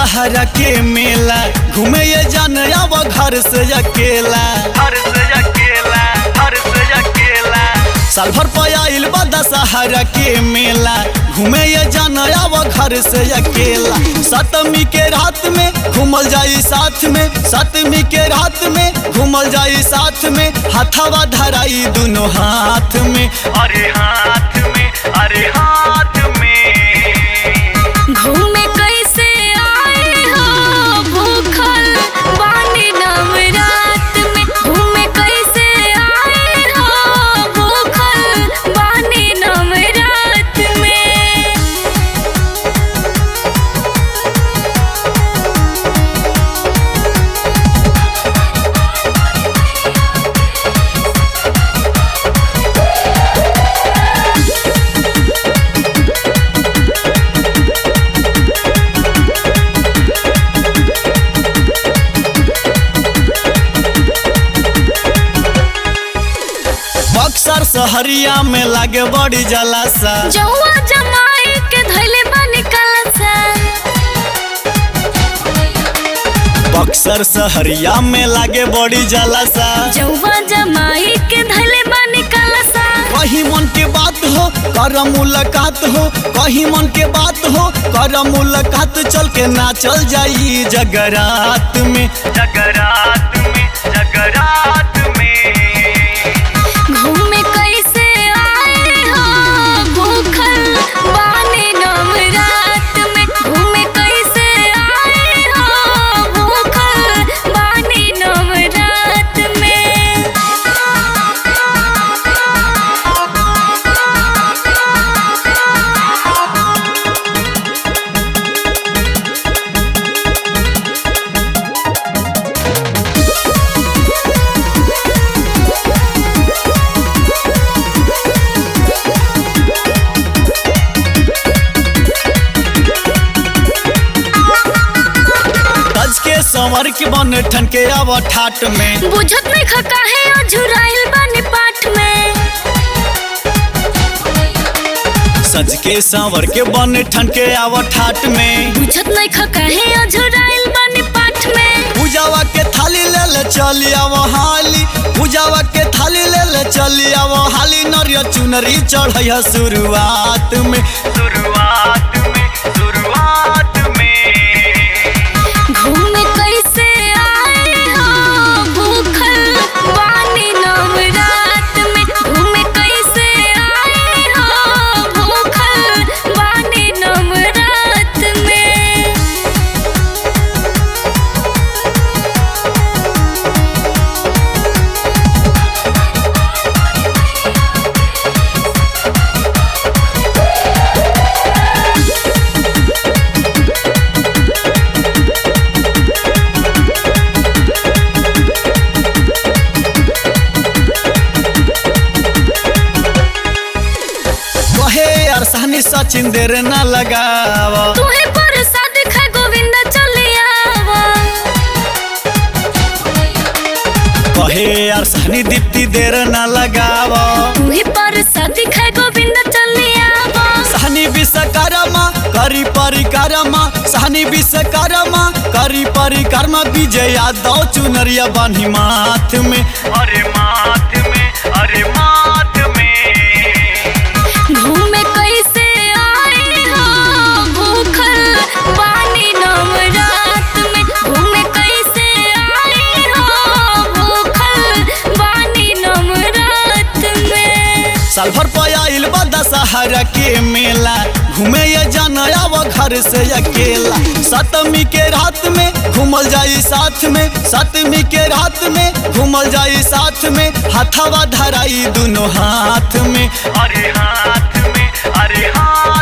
दशहरा के मेला घूमे ये जान आव घर से अकेला हर से अकेला हर से अकेला साल भर पयाइल बा दशहरा के मेला घूमे ये जान आव घर से अकेला सतमी के रात में घूमल जाई साथ में सतमी के रात में घूमल जाई साथ में हथवा धराई दोनों हाथ में अरे हाथ में अरे हाथ में घूमे कैसे आए हो भूखल बानी नवरात में घूमे कैसे आए हो भूखल बानी नवरात में बक्सर सहरिया में लागे बड़ी जलासा जौआ जमाई के धैले बानी कलसा बक्सर सहरिया में लागे बड़ी जलासा जौआ जमाई के धैले बानी कलसा कहीं मन के बात हो कर मुलाकात हो कहीं मन के बात हो कर मुलाकात चल के ना चल जाई जगरात में जगरात में जगरात में घूमे कैसे आए हो भूखल बानी नवरात में घूमे कैसे आए हो भूखल बानी नवरात में तज के संवर के बन ठन के अब ठाट में बुझत नहीं खका है अझुराइल बानी पाठ में सज के संवर के बन ठन के अब ठाट में बुझत नहीं खका है अझुराइल बानी पाठ में पूजावा के थाली ले ले चली आव हाली पूजावा के थाली ले ले चली आव हाली नरिया चुनरी चढ़ैया शुरुआत में शुरुआत में शुरुआत में घूमे कैसे आए हो भूखल बानी नवरात में घूमे कैसे आए हो भूखल बानी नवरात में कहे यार सहनी सचिन देर न लगाव तुहे प्रसाद खा गोविंद चलियावा कहे यार सहनी दीप्ति देर न लगाव तुहे प्रसाद खा गोविंद चलियावा सहनी विश्वकर्मा करी परिकरमा सहनी विश्वकर्मा करी परिकरमा विजय यादव चुनरिया बानी माथ में अरे माथ में अरे माथ में घूमे कैसे आए हो भूखल बानी नवरात में घूमे कैसे आए हो भूखल बानी नवरात में साल भर पयाइल बा दशहरा के मेला घूमे ये जान आव घर से अकेला सतमी के रात में घूमल जाई साथ में सतमी के रात में घूमल जाई साथ में हथवा धराई दोनों हाथ में अरे हाथ में अरे हाथ